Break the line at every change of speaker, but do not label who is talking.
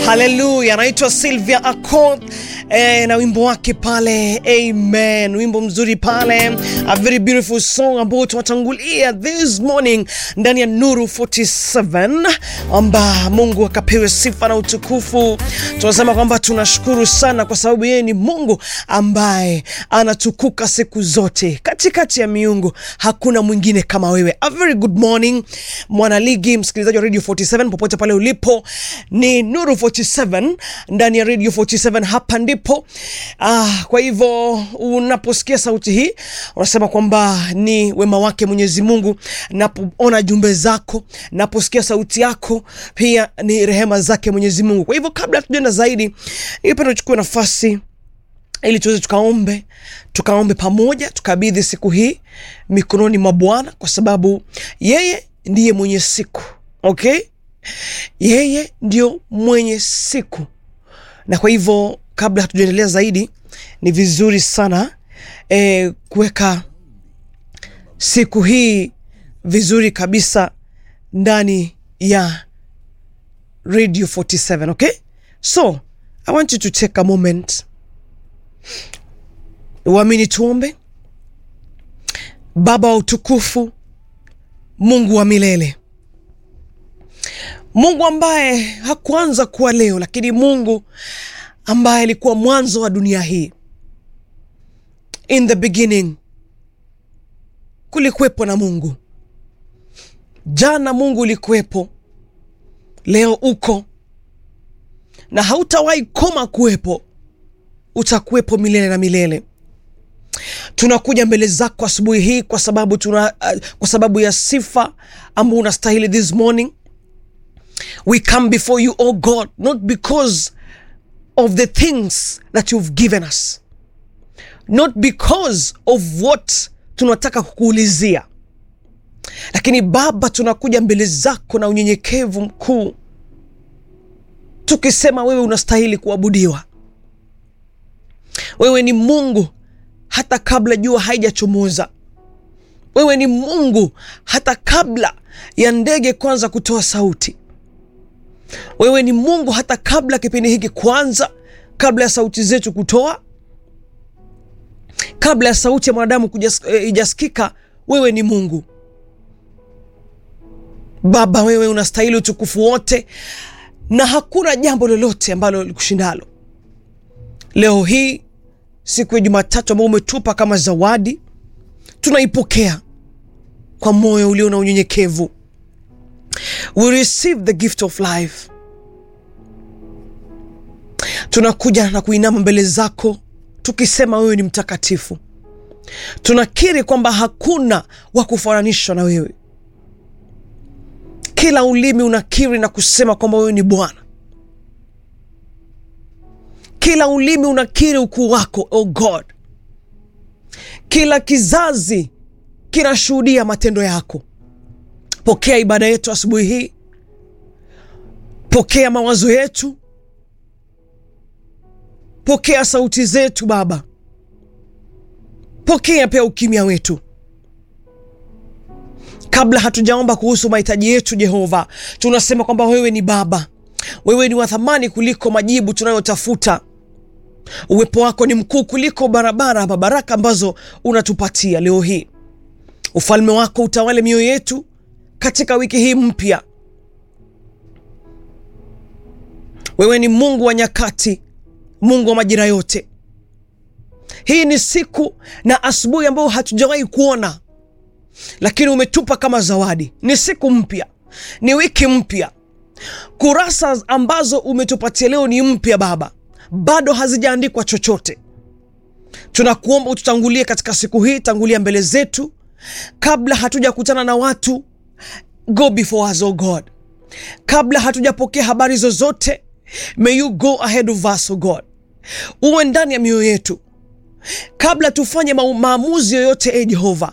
Haleluya, anaitwa Sylvia Accord eh, na wimbo wake pale Amen, wimbo mzuri pale, a very beautiful song ambao tunatangulia this morning ndani ya Nuru 47, amba Mungu akapewe sifa na utukufu. Tunasema kwamba tunashukuru sana kwa sababu yeye ni Mungu ambaye anatukuka siku zote, katikati ya miungu hakuna mwingine kama wewe. A very good morning mwanaligi, msikilizaji wa Radio 47 popote pale ulipo, ni Nuru 47 ndani ya Radio 47, hapa ndipo. Ah, kwa hivyo unaposikia sauti hii unasema kwamba ni wema wake Mwenyezi Mungu. Napoona jumbe zako, naposikia sauti yako, pia ni rehema zake Mwenyezi Mungu. Kwa hivyo kabla tujaenda zaidi, ningependa tuchukue nafasi ili tuweze tukaombe tukaombe pamoja, tukabidhi siku hii mikononi mwa Bwana kwa sababu yeye ndiye mwenye siku okay? Yeye ndio mwenye siku, na kwa hivyo kabla hatujaendelea zaidi, ni vizuri sana eh, kuweka siku hii vizuri kabisa ndani ya Radio 47 okay? So I want you to take a moment Uamini, tuombe. Baba wa utukufu, Mungu wa milele, Mungu ambaye hakuanza kuwa leo, lakini Mungu ambaye alikuwa mwanzo wa dunia hii. In the beginning kulikuwepo na Mungu. Jana Mungu ulikuwepo, leo uko na hautawahi koma kuwepo, utakuwepo milele na milele. Tunakuja mbele zako asubuhi hii kwa sababu tuna, uh, kwa sababu ya sifa ambao unastahili this morning. We come before you oh God not because of the things that you've given us not because of what tunataka kukuulizia, lakini Baba, tunakuja mbele zako na unyenyekevu mkuu, tukisema wewe unastahili kuabudiwa. Wewe ni Mungu hata kabla jua haijachomoza. Wewe ni Mungu hata kabla ya ndege kwanza kutoa sauti. Wewe ni Mungu hata kabla kipindi hiki kwanza, kabla ya sauti zetu kutoa, kabla ya sauti ya mwanadamu ijasikika. Wewe ni Mungu Baba, wewe unastahili utukufu wote, na hakuna jambo lolote ambalo likushindalo. Leo hii siku ya Jumatatu ambao umetupa kama zawadi, tunaipokea kwa moyo ulio na unyenyekevu. We receive the gift of life. Tunakuja na kuinama mbele zako tukisema wewe ni mtakatifu. Tunakiri kwamba hakuna wa kufananishwa na wewe. Kila ulimi unakiri na kusema kwamba wewe ni Bwana. Kila ulimi unakiri ukuu wako, oh God. Kila kizazi kinashuhudia matendo yako. Pokea ibada yetu asubuhi hii, pokea mawazo yetu, pokea sauti zetu Baba, pokea pia ukimya wetu. Kabla hatujaomba kuhusu mahitaji yetu, Jehova, tunasema kwamba wewe ni Baba, wewe ni wa thamani kuliko majibu tunayotafuta. Uwepo wako ni mkuu kuliko barabara ama baraka ambazo unatupatia leo hii. Ufalme wako utawale mioyo yetu katika wiki hii mpya. Wewe ni Mungu wa nyakati, Mungu wa majira yote. Hii ni siku na asubuhi ambayo hatujawahi kuona, lakini umetupa kama zawadi. Ni siku mpya, ni wiki mpya. Kurasa ambazo umetupatia leo ni mpya Baba, bado hazijaandikwa chochote. Tunakuomba ututangulie katika siku hii, tangulia mbele zetu kabla hatujakutana na watu. Go before us, oh God. Kabla hatujapokea habari zozote, may you go ahead of us, oh God. Uwe ndani ya mioyo yetu kabla tufanye ma maamuzi yoyote, e Jehova,